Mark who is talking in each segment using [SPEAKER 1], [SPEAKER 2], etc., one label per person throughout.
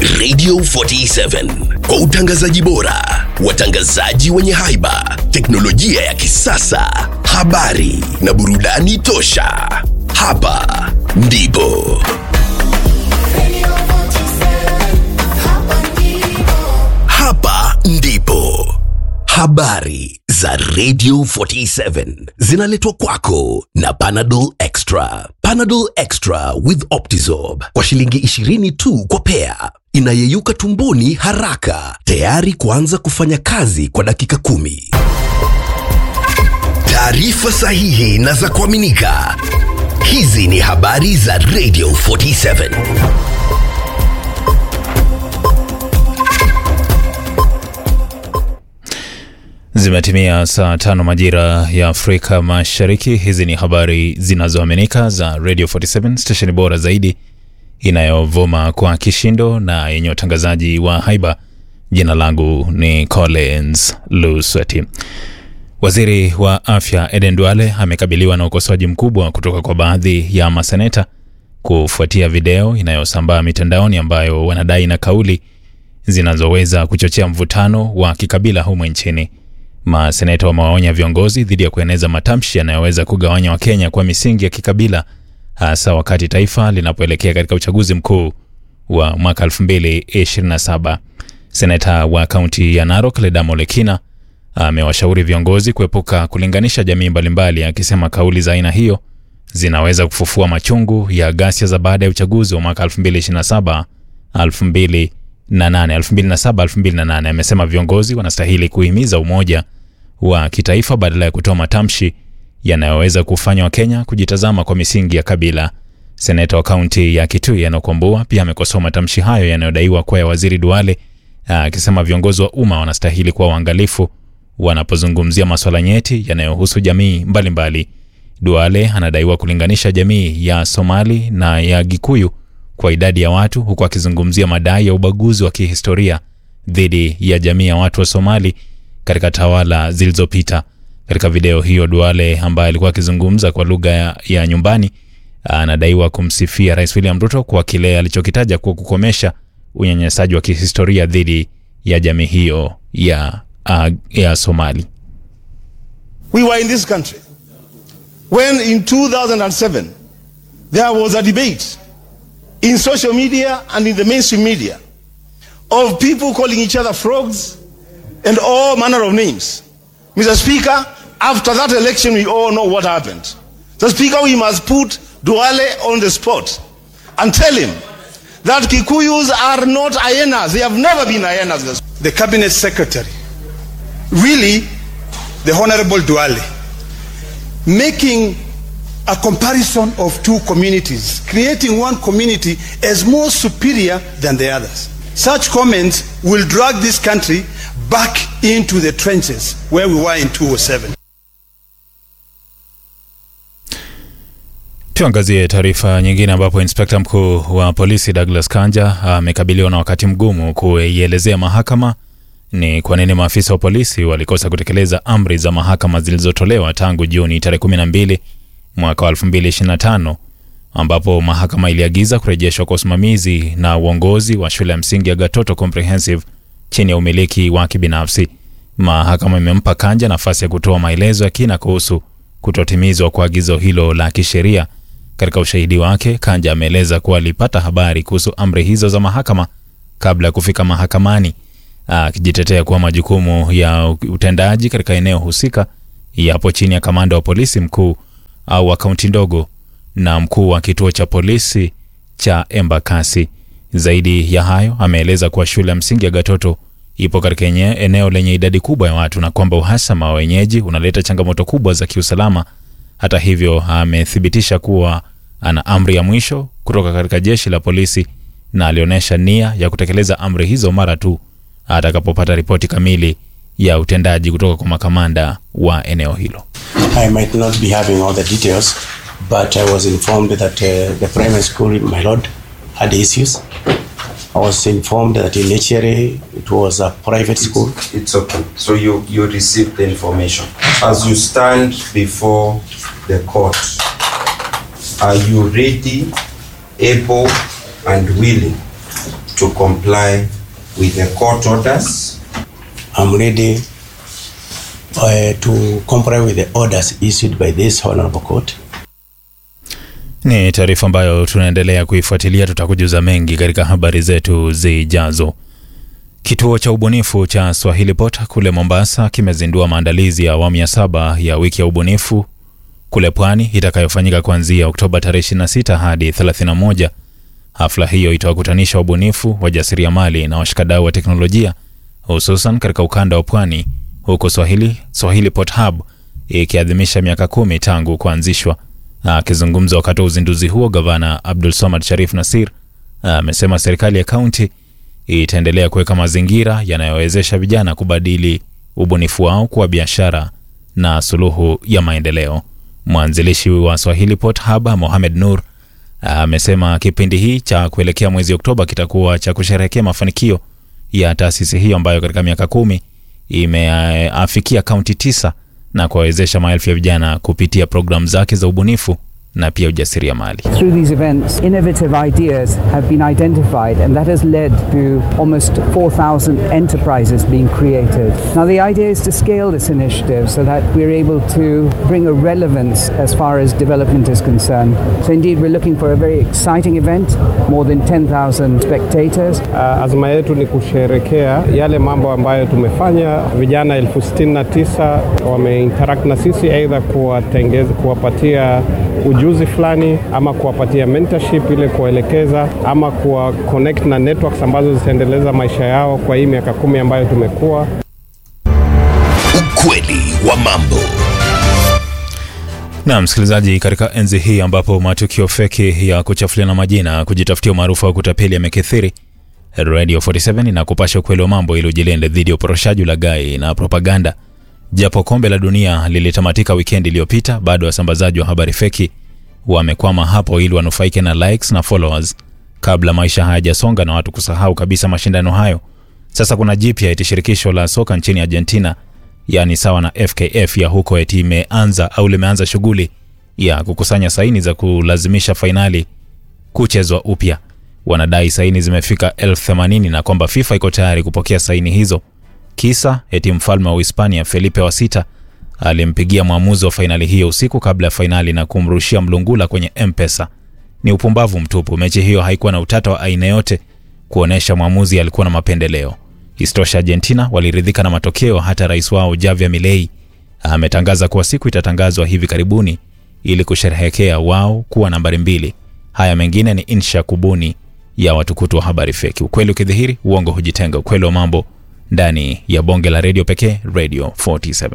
[SPEAKER 1] Radio 47 kwa utangazaji bora, watangazaji wenye haiba, teknolojia ya kisasa, habari na burudani tosha. Hapa ndipo hapa ndipo habari za Radio 47 zinaletwa kwako na Panadol Extra. Panadol Extra with Optizorb kwa shilingi 20 tu kwa pea, inayeyuka tumboni haraka, tayari kuanza kufanya kazi kwa dakika kumi. Taarifa sahihi na za kuaminika. Hizi ni habari za Radio 47.
[SPEAKER 2] Zimetimia saa tano majira ya Afrika Mashariki. Hizi ni habari zinazoaminika za Radio 47 stesheni bora zaidi inayovuma kwa kishindo na yenye utangazaji wa haiba. Jina langu ni Collins Lusweti. Waziri wa afya Eden Duale amekabiliwa na ukosoaji mkubwa kutoka kwa baadhi ya maseneta kufuatia video inayosambaa mitandaoni ambayo wanadai na kauli zinazoweza kuchochea mvutano wa kikabila humu nchini. Maseneta wamewaonya viongozi dhidi ya kueneza matamshi yanayoweza kugawanya Wakenya kwa misingi ya kikabila, hasa wakati taifa linapoelekea katika uchaguzi mkuu wa mwaka 2027. Seneta wa kaunti ya Narok Ledamo Lekina amewashauri viongozi kuepuka kulinganisha jamii mbalimbali, akisema kauli za aina hiyo zinaweza kufufua machungu ya ghasia za baada ya uchaguzi wa mwaka 2027 2008 2007 2008. Amesema viongozi wanastahili kuhimiza umoja wa kitaifa badala ya kutoa matamshi yanayoweza kufanya Wakenya kujitazama kwa misingi ya kabila. Seneta wa kaunti ya Kitui Enock pia amekosoa matamshi hayo yanayodaiwa kuwa ya waziri Duale, akisema viongozi wa umma wanastahili kuwa waangalifu wanapozungumzia maswala nyeti yanayohusu jamii mbalimbali mbali. Duale anadaiwa kulinganisha jamii ya Somali na ya Gikuyu kwa idadi ya watu huku akizungumzia madai ya ubaguzi wa kihistoria dhidi ya jamii ya watu wa Somali katika tawala zilizopita. Katika video hiyo, Duale ambaye alikuwa akizungumza kwa lugha ya, ya nyumbani anadaiwa kumsifia Rais William Ruto kwa kile alichokitaja kuwa kukomesha unyanyasaji wa kihistoria dhidi ya jamii hiyo ya, uh, ya Somali.
[SPEAKER 3] We were in this country when in 2007 there was a debate in social media and in the mainstream media of people calling each other frogs and all manner of names. Mr. Speaker, after that election, we all know what happened. So, Speaker, we must put Duale on the spot and tell him that Kikuyus are not hyenas. They have never been hyenas.
[SPEAKER 4] The cabinet secretary, really, the Honorable Duale, making a comparison of two communities, creating one community as more superior than the others. Such comments will drag this country back into the trenches where we were in 2007.
[SPEAKER 2] Tuangazie taarifa nyingine ambapo inspekta mkuu wa polisi Douglas Kanja amekabiliwa na wakati mgumu kuielezea mahakama ni kwa nini maafisa wa polisi walikosa kutekeleza amri za mahakama zilizotolewa tangu Juni tarehe 12 mwaka wa 2025 ambapo mahakama iliagiza kurejeshwa kwa usimamizi na uongozi wa shule ya msingi ya Gatoto Comprehensive chini ya umiliki wa kibinafsi. Mahakama imempa Kanja nafasi ya kutoa maelezo ya kina kuhusu kutotimizwa kwa agizo hilo la kisheria. Katika ushahidi wake, Kanja ameeleza kuwa alipata habari kuhusu amri hizo za mahakama kabla ya kufika mahakamani, akijitetea kuwa majukumu ya utendaji katika eneo husika yapo chini ya kamanda wa polisi mkuu au wa kaunti ndogo na mkuu wa kituo cha polisi cha Embakasi. Zaidi ya hayo, ameeleza kuwa shule ya msingi ya Gatoto ipo katika eneo lenye idadi kubwa ya watu na kwamba uhasama wa wenyeji unaleta changamoto kubwa za kiusalama. Hata hivyo, amethibitisha kuwa ana amri ya mwisho kutoka katika jeshi la polisi na alionyesha nia ya kutekeleza amri hizo mara tu atakapopata ripoti kamili ya utendaji kutoka kwa makamanda wa eneo hilo.
[SPEAKER 5] I might not be having all the details, but I was informed that uh, the primary school in my lord had issues. I was informed that initially it was a private school.
[SPEAKER 6] It's okay. So you, you received the information. As you stand before the court, are you ready, able, and willing to comply with the court orders
[SPEAKER 5] I'm ready uh, to comply with the orders issued by this honorable court.
[SPEAKER 2] Ni taarifa ambayo tunaendelea kuifuatilia, tutakujuza mengi katika habari zetu zijazo. Kituo cha ubunifu cha Swahili Pot kule Mombasa kimezindua maandalizi ya awamu ya saba ya wiki ya ubunifu kule pwani itakayofanyika kuanzia Oktoba tarehe 26 hadi 31. Hafla hiyo itawakutanisha wabunifu, wajasiriamali na washikadau wa teknolojia hususan katika ukanda wa pwani, huku Swahili, Swahili Pot Hub ikiadhimisha miaka kumi tangu kuanzishwa. Akizungumza wakati wa uzinduzi huo, gavana Abdul Samad Sharif Nasir amesema serikali ya kaunti itaendelea kuweka mazingira yanayowezesha vijana kubadili ubunifu wao kuwa biashara na suluhu ya maendeleo. Mwanzilishi wa Swahili Pot Hub Mohamed Nur amesema kipindi hii cha kuelekea mwezi Oktoba kitakuwa cha kusherehekea mafanikio ya taasisi hiyo ambayo katika miaka kumi imeafikia kaunti tisa na kuwawezesha maelfu ya vijana kupitia programu zake za ubunifu na pia ujasiriamali.
[SPEAKER 7] Through these events, innovative ideas have been identified, and that has led to almost 4,000 enterprises being created. Now, the idea is to scale this initiative so that we're able to bring a relevance as far as development is concerned. So, indeed, we're looking for a very exciting event, more than 10,000 spectators.
[SPEAKER 8] Uh, azma yetu ni kusherekea yale mambo ambayo tumefanya. Vijana elfu sitini na tisa wameinteract na sisi, aidha kuwatengeza, kuwapatia ujuzi fulani ama kuwapatia mentorship ile kuwaelekeza ama kuwa connect na networks ambazo zitaendeleza maisha yao kwa hii miaka kumi ambayo tumekuwa.
[SPEAKER 1] Ukweli wa mambo.
[SPEAKER 2] Na msikilizaji, katika enzi hii ambapo matukio feki ya kuchafuliana majina, kujitafutia umaarufu au kutapeli yamekithiri, Radio 47 inakupasha ukweli wa mambo ili ujilinde dhidi ya uporoshaji, ulaghai na propaganda. Japo kombe la dunia lilitamatika wikendi iliyopita, bado wasambazaji wa habari feki wamekwama hapo ili wanufaike na likes na followers kabla maisha hayajasonga na watu kusahau kabisa mashindano hayo. Sasa kuna jipya eti shirikisho la soka nchini Argentina, yaani sawa na FKF ya huko, eti imeanza au limeanza shughuli ya kukusanya saini za kulazimisha fainali kuchezwa upya. Wanadai saini zimefika elfu themanini na kwamba FIFA iko tayari kupokea saini hizo. Kisa eti mfalme wa Uhispania Felipe wa sita alimpigia mwamuzi wa fainali hiyo usiku kabla ya fainali na kumrushia mlungula kwenye M-Pesa. Ni upumbavu mtupu. Mechi hiyo haikuwa na utata wa aina yote kuonyesha mwamuzi alikuwa na mapendeleo. Isitosha, Argentina waliridhika na matokeo. Hata rais wao Javier Milei ametangaza kuwa siku itatangazwa hivi karibuni ili kusherehekea wao kuwa nambari mbili. Haya mengine ni insha kubuni ya watukutu wa habari feki. Ukweli ukidhihiri, uongo hujitenga. Ukweli wa mambo ndani ya bonge la redio pekee, Radio 47.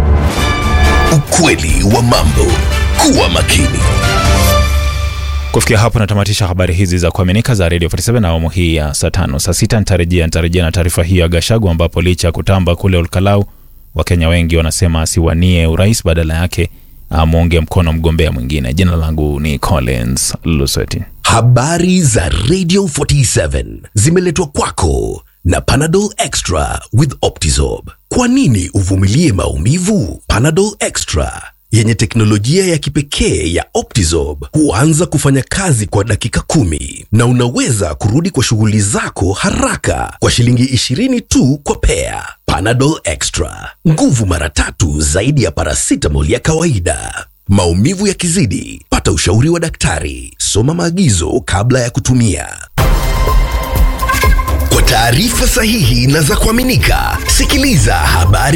[SPEAKER 1] Ukweli wa mambo. Kuwa makini.
[SPEAKER 2] Kufikia hapo natamatisha habari hizi za kuaminika za Radio 47 na awamu hii ya saa tano. Saa sita nitarejea nitarejea na taarifa hii ya Gashagu, ambapo licha ya kutamba kule Olkalau, Wakenya wengi wanasema asiwanie urais, badala yake amuunge mkono mgombea mwingine. Jina langu ni Collins Luseti.
[SPEAKER 1] Habari za Radio 47 zimeletwa kwako na Panadol Extra with Optizorb. Kwa nini uvumilie maumivu? Panadol Extra yenye teknolojia ya kipekee ya Optizorb huanza kufanya kazi kwa dakika kumi na unaweza kurudi kwa shughuli zako haraka kwa shilingi 20 tu kwa pea. Panadol Extra, nguvu mara tatu zaidi ya paracetamol ya kawaida. Maumivu yakizidi, pata ushauri wa daktari. Soma maagizo kabla ya kutumia. Kwa taarifa sahihi na za kuaminika, sikiliza habari